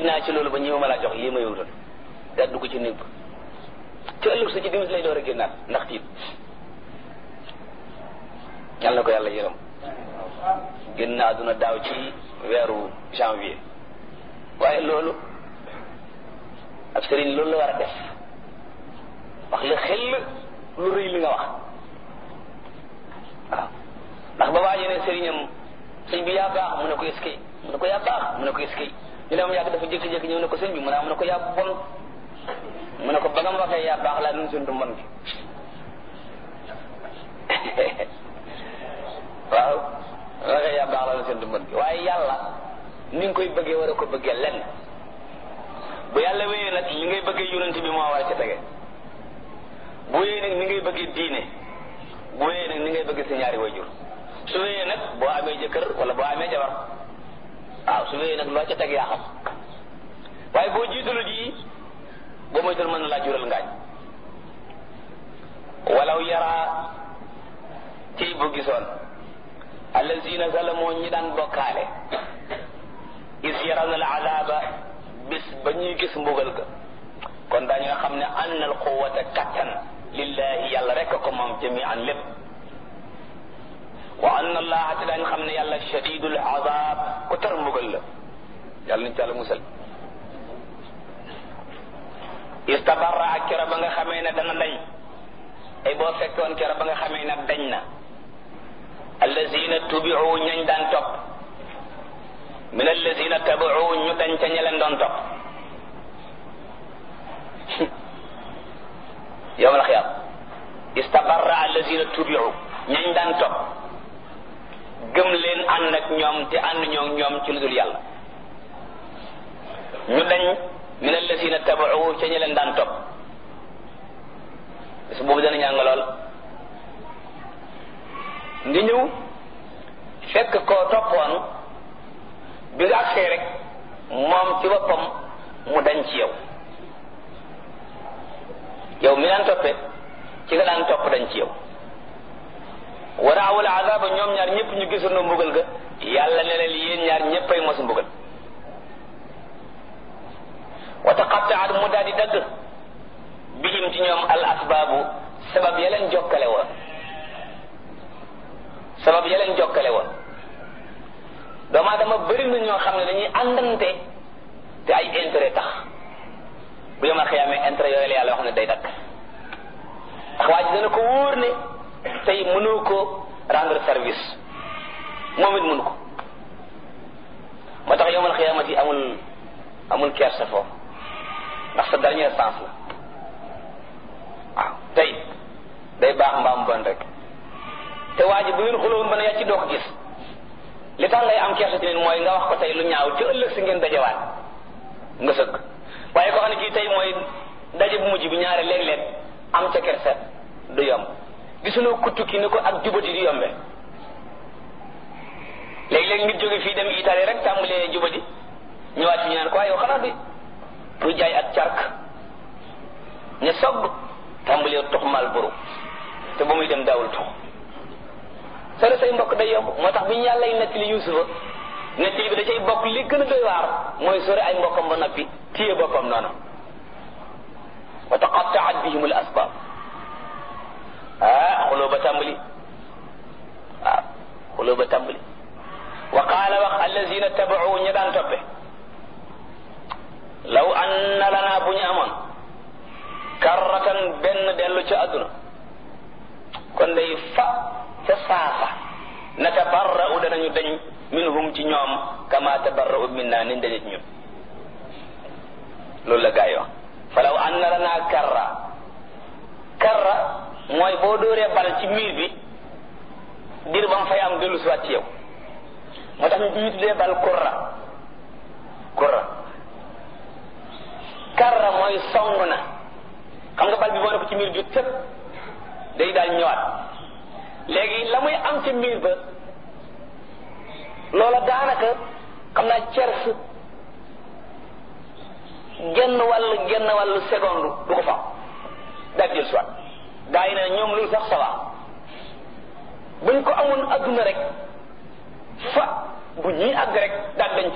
naa ci loolu ba ñëw ma laa jox lii ma yowutal daa dugg ci néeg ba ci ëllëg sa ci dimis lay door a génnaat ndax tiit yàlla na ko yàlla yërëm génn na àdduna daaw ci weeru janvier waaye loolu ab sëriñ loolu la war a def wax la xel lu rëy li nga wax waaw ndax ba waa ne sëriñam sëñ bi yaa baax mu ne ko eskay mu ne ko yaa baax mu ne ko eskay ñu ne am yàgg dafa jékki-jékki ñëw ne ko sëñ bi mu ne mu ne ko yaa bon mu ne ko ba nga ma waxee yaa baax laa nun suntu mbon gi waaw waxee yaa baax laa nun suntu mbon gi waaye yàlla ni nga koy bëggee war a ko bëggee lenn bu yàlla wéyee nag li ngay bëggee yonent bi moo war a ca tege bu wéyee nag ni ngay bëggee diine bu wéyee nag ni ngay bëggee sa ñaari wayjur su wéyee nag boo amee jëkkër wala boo amee jabar waaw su wéyee nag loo ca teg yaa xam waaye boo jiitalu ji boo moytul mën na laa jural ngaañ walaw yaraa ciy bu gisoon allazina zalamoo ñi daan bokkaale is yarawna al azaba bis ba ñuy gis mbugal ga kon daañu nga xam ne ann al quwata kattan lillahi yàlla rek ko moom jamian lépp wa anna allaha te daañu xam ne yàlla shadidul azab ku tar mbugal la yàlla nañ ci yàlla musal istabarra ak kero ba nga xamee ne dana dañ ay boo fekkoon kero ba nga xamee ne dañ na allazina tubiu ñañ daan topp min allazina tabiu ñu dañ ca ña leen doon topp yowmal xiyaam istabarra allazina tubiu ñañ daan topp gëm leen ànd ak ñoom te ànd ñoo ñoom ci lu dul yàlla ñu dañ min allazina tabiu ca ña leen daan topp bis boobu dana ñàng lool nga ñëw fekk koo toppoon bi nga agsee rek moom ci boppam mu dañ ci yow yow mi daan toppe ci nga daan topp dañ ci yow waraawul azaba ñoom ñaar ñëpp ñu gisoon mbugal ga yàlla ne leen yéen ñaar ñëppay mos mbugal wa taqattaat mu daal di dagg bihim ci ñoom al asbaabu sabab ya leen jokkale woon sabab ya leen jokkale woon doomu aadama bëri na ñoo xam ne dañuy àndante te ay intérêt tax bu yoma xiyaamee intérêt yooyu la yàlla wax ne day dakk ndax waa ji dana ko wóor ne tey mënoo ko rendre service moom it mënu ko moo tax yomal xiyaamati amul amul kersa foofu ndax sa dernière chance la waaw tey day baax mbaam bon rek te waa ji bu ngeen xulowoon ba ne yaa ci doo ko gis li tax ngay am kersa tamit mooy nga wax ko tey lu ñaaw ci ëllëg si ngeen dajewaat nga sëgg waaye koo xam ne kii tey mooy daje bu mujj bi ñaare léeg-léeg am ca kersa du yomb gisuloo ku tukki ni ko ak jubati di yombe léeg-léeg nit jóge fii dem Italie rek tàmbalee jubati ñëwaat fi ñu naan ko waaye yow xanaa di kuy jaay ak cark ña sogg tàmbalee tux mal buru te ba muy dem daawul tux solo say mbokk day yomb moo tax bi ñu yàlla nettali Yuusufa nettali bi da cay bokk li gën a doy waar mooy sori ay mbokkam ba noppi téye boppam noonu wa taqattaat bihim al asbab ah xuloo ba tàmbali waaw xuloo ba tàmbali wa qaala wax allazina tabau ña daan toppe law anna lana bu ñu amoon karratan benn dellu ca àdduna kon day fa ca saasa natabarra'u danañu dañ minhum ci ñoom kama tabarra'u minna niñ dañe ci ñun loolu la gaa yi wax falaw anna lana karra karra mooy boo dóoree bal ci miir bi dir ba mu fay am dellu siwaat ci yow moo tax ñu tuddee bal kurra kurra karra mooy song na xam nga bal bi boo ne ko ci miir bi tëpp day daal ñëwaat léegi la muy am ca miir ba loola daanaka xam naa cers genn wàll genn wàllu seconde du ko fa daal jël soit gaa yi ne ñoom loolu sax ça va buñ ko amoon adduna rek fa bu ñuy àgg rek daal dañ